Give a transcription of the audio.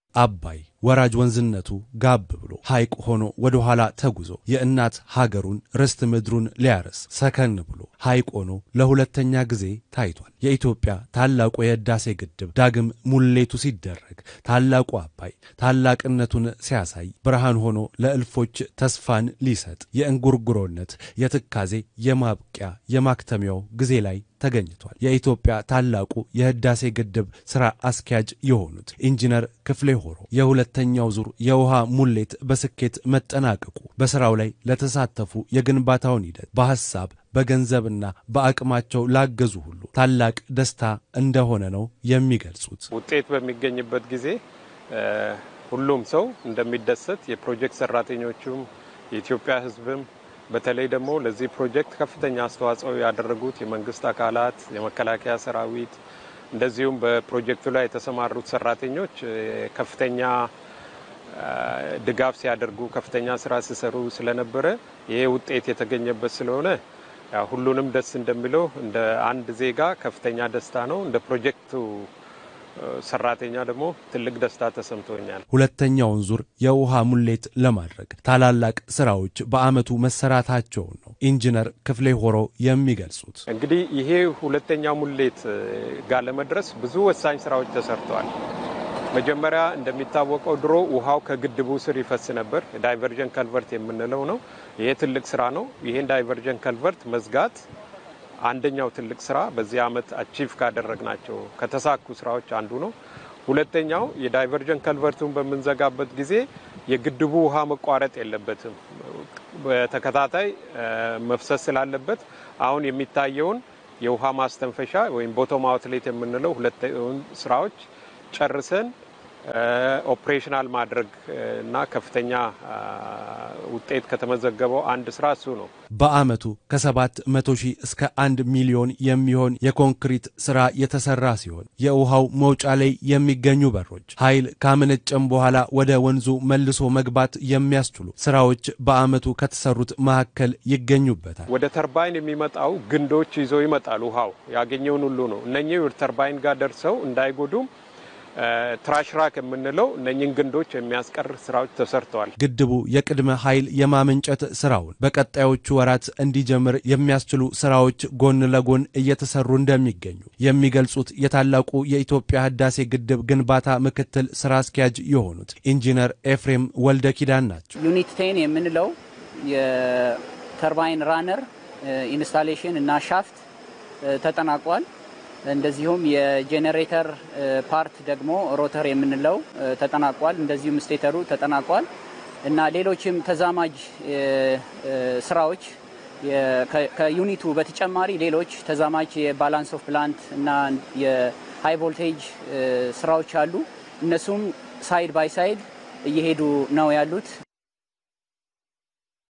አባይ ወራጅ ወንዝነቱ ጋብ ብሎ ሐይቅ ሆኖ ወደ ኋላ ተጉዞ የእናት ሀገሩን ርስት ምድሩን ሊያርስ ሰከን ብሎ ሐይቅ ሆኖ ለሁለተኛ ጊዜ ታይቷል። የኢትዮጵያ ታላቁ የህዳሴ ግድብ ዳግም ሙሌቱ ሲደረግ ታላቁ አባይ ታላቅነቱን ሲያሳይ ብርሃን ሆኖ ለእልፎች ተስፋን ሊሰጥ የእንጉርጉሮነት የትካዜ የማብቂያ የማክተሚያው ጊዜ ላይ ተገኝቷል። የኢትዮጵያ ታላቁ የህዳሴ ግድብ ስራ አስኪያጅ የሆኑት ኢንጂነር ክፍሌ ሆሮ የሁለተኛው ዙር የውሃ ሙሌት በስኬት መጠናቀቁ በስራው ላይ ለተሳተፉ የግንባታውን ሂደት በሐሳብ በገንዘብና በአቅማቸው ላገዙ ሁሉ ታላቅ ደስታ እንደሆነ ነው የሚገልጹት። ውጤት በሚገኝበት ጊዜ ሁሉም ሰው እንደሚደሰት የፕሮጀክት ሰራተኞቹም የኢትዮጵያ ህዝብም በተለይ ደግሞ ለዚህ ፕሮጀክት ከፍተኛ አስተዋጽኦ ያደረጉት የመንግስት አካላት፣ የመከላከያ ሰራዊት እንደዚሁም በፕሮጀክቱ ላይ የተሰማሩት ሰራተኞች ከፍተኛ ድጋፍ ሲያደርጉ ከፍተኛ ስራ ሲሰሩ ስለነበረ ይሄ ውጤት የተገኘበት ስለሆነ ሁሉንም ደስ እንደሚለው እንደ አንድ ዜጋ ከፍተኛ ደስታ ነው። እንደ ፕሮጀክቱ ሰራተኛ ደግሞ ትልቅ ደስታ ተሰምቶኛል። ሁለተኛውን ዙር የውሃ ሙሌት ለማድረግ ታላላቅ ስራዎች በአመቱ መሰራታቸውን ነው ኢንጂነር ክፍሌ ሆሮ የሚገልጹት። እንግዲህ ይሄ ሁለተኛ ሙሌት ጋር ለመድረስ ብዙ ወሳኝ ስራዎች ተሰርተዋል። መጀመሪያ እንደሚታወቀው ድሮ ውሃው ከግድቡ ስር ይፈስ ነበር። ዳይቨርጀን ከልቨርት የምንለው ነው። ይሄ ትልቅ ስራ ነው። ይህን ዳይቨርጀን ከልቨርት መዝጋት አንደኛው ትልቅ ስራ በዚህ አመት አቺቭ ካደረግናቸው ከተሳኩ ስራዎች አንዱ ነው። ሁለተኛው የዳይቨርጀን ከልቨርቱን በምንዘጋበት ጊዜ የግድቡ ውሃ መቋረጥ የለበትም። በተከታታይ መፍሰስ ስላለበት አሁን የሚታየውን የውሃ ማስተንፈሻ ወይም ቦቶም አውትሌት የምንለው ሁለቱን ስራዎች ጨርሰን ኦፕሬሽናል ማድረግ እና ከፍተኛ ውጤት ከተመዘገበው አንድ ስራ እሱ ነው። በአመቱ ከሰባት መቶ ሺህ እስከ አንድ ሚሊዮን የሚሆን የኮንክሪት ስራ የተሰራ ሲሆን የውሃው መውጫ ላይ የሚገኙ በሮች ኃይል ካመነጨም በኋላ ወደ ወንዙ መልሶ መግባት የሚያስችሉ ስራዎች በአመቱ ከተሰሩት መካከል ይገኙበታል። ወደ ተርባይን የሚመጣው ግንዶች ይዞ ይመጣል። ውሃው ያገኘውን ሁሉ ነው። እነኚህ ተርባይን ጋር ደርሰው እንዳይጎዱም ትራሽራክ የምንለው እነኝን ግንዶች የሚያስቀር ስራዎች ተሰርተዋል። ግድቡ የቅድመ ኃይል የማመንጨት ስራውን በቀጣዮቹ ወራት እንዲጀምር የሚያስችሉ ስራዎች ጎን ለጎን እየተሰሩ እንደሚገኙ የሚገልጹት የታላቁ የኢትዮጵያ ህዳሴ ግድብ ግንባታ ምክትል ስራ አስኪያጅ የሆኑት ኢንጂነር ኤፍሬም ወልደ ኪዳን ናቸው። ዩኒት ቴን የምንለው የተርባይን ራነር ኢንስታሌሽን እና ሻፍት ተጠናቋል። እንደዚሁም የጄኔሬተር ፓርት ደግሞ ሮተር የምንለው ተጠናቋል። እንደዚሁም ስቴተሩ ተጠናቋል እና ሌሎችም ተዛማጅ ስራዎች ከዩኒቱ በተጨማሪ ሌሎች ተዛማጅ የባላንስ ኦፍ ፕላንት እና የሃይ ቮልቴጅ ስራዎች አሉ። እነሱም ሳይድ ባይ ሳይድ እየሄዱ ነው ያሉት።